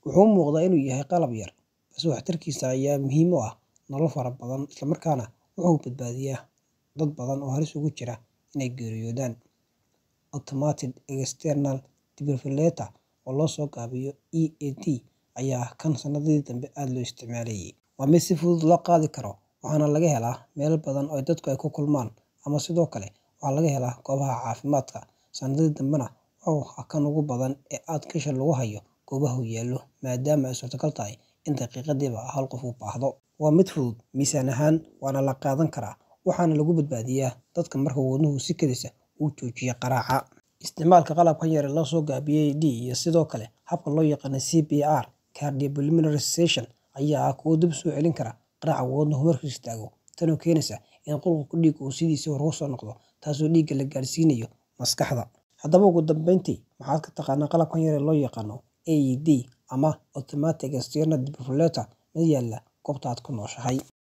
Wuxuu u muuqdaa inuu yahay qalab yar, balse waxtarkiisa ayaa muhiim u ah nolol fara badan, isla markaana wuxuu badbaadiyaa dad badan oo halis ugu jira inay geeriyoodaan. Automated External Defibrillator, oo loo soo gaabiyo EAT, ayaa ah kan sanadihii dambe aad loo isticmaalayay. Waa mid si fudud loo qaadi karo, waxaana laga helaa meelo badan oo dadku ku kulmaan ama sidoo kale waxaa laga helaa goobaha caafimaadka. Sanadihii dambena wuxuu ahaa kan ugu badan ee aadka isha loogu hayo goobaha uu yaallo, maadaama ay suurtagal tahay in daqiiqadiiba hal qof u baahdo. Waa mid fudud miisaan ahaan, waana la qaadan karaa, waxaana lagu badbaadiyaa dadka marka wadnuhu si kedis ah u joojiyo garaaca. Isticmaalka qalabkan yar ee la soo gaabiyay AED iyo sidoo kale habka loo yaqaan CPR Cardiopulmonary Resuscitation ayaa ah kuwo dib u soo celin kara garaaca wadnuhu markuu istaago, tani oo keenaysa in qulqulka dhiiggu uu sidiisii hore u soo noqdo, taasoo dhiigga la gaarsiinayo maskaxda. Haddaba, ugu dambeyntii, maxaad ka taqaannaa qalabkan yar ee loo yaqaan AED ama Automated External Defibrillator ma yaallaa goobta aad ku nooshahay?